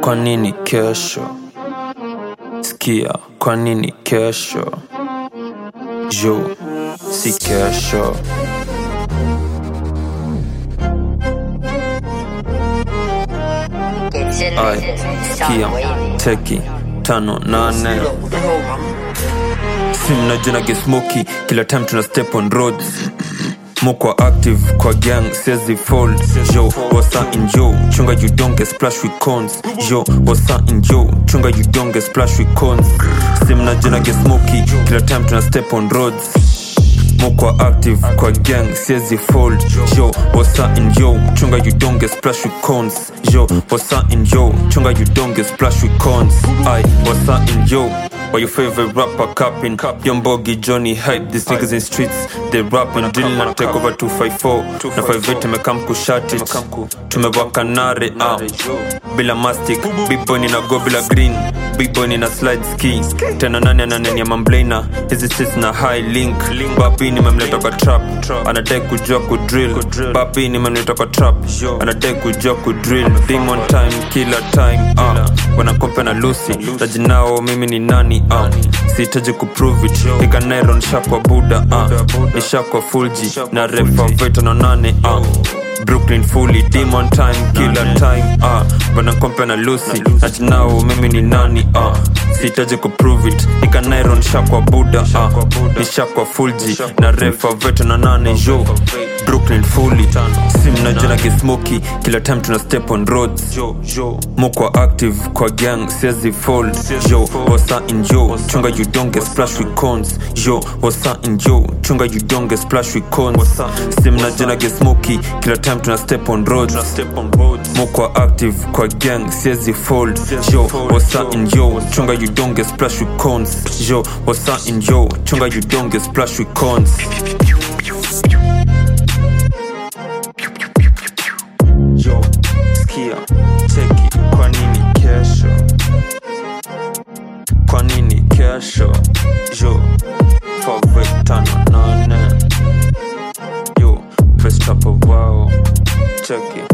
kwa nini kesho sikia kwa nini kesho jo si kesho ai sikia teki tano nane simnajuna gesmoki kila time tuna step on roads mokwa active kwa gang sezi fold yo wasa in yo chunga you don't get splash with cons yo wasa in yo chunga you don't get splash with cons simnajuna gesmoki kila time tuna step on roads mokwa active kwa gang siezi fold yo wasa in yo chunga you don't get splash with cons yo wasa in yo chunga you don't get splash with cons i wasa in yo Why your favorite rapper capping? Young Boggy, Johnny Hype, these niggas in streets They rap and drill na take over 254 Na 58 tumekam kushati Tumewaka nare ah. Bila mastic, big boy nina go bila green Big boy nina slide ski Tena nani ananenia mamblena Hizi sits na high link Babi nimemleta kwa trap Anadai kujua kudrill Babi nimemleta kwa trap Anadai kujua kudrill Demon time, killer time ah. Wanakompe na Lucy Tajinao mimi ni nani ah. Sihitaji kuprove it Ikanero nishakwa buda ah. Nishakwa fulji Na refa veto na nane ah. Brooklyn fully demon time killer time ah. Wanakompe na Lucy Tajinao mimi ni nani ah. Sihitaji kuprove it Ikanero nishakwa buda ah. Nishakwa fulji Na refa veto na nane yo Brooklyn fully simnajana gesmoki kila time tuna step on roads mokwa active kwa gang siezi fold yo wasa in yo chunga you don't get splash with cons yo wasa in yo chunga you don't get splash with cons simnajana gesmoki kila time tuna step on roads mokwa active kwa gang siezi fold yo wasa in yo chunga you don't get splash with cons yo wasa in yo chunga you don't get splash with cons yo skia teki kwa nini kesho kwa nini kesho yo fave tano nane yo pestapo wao cheki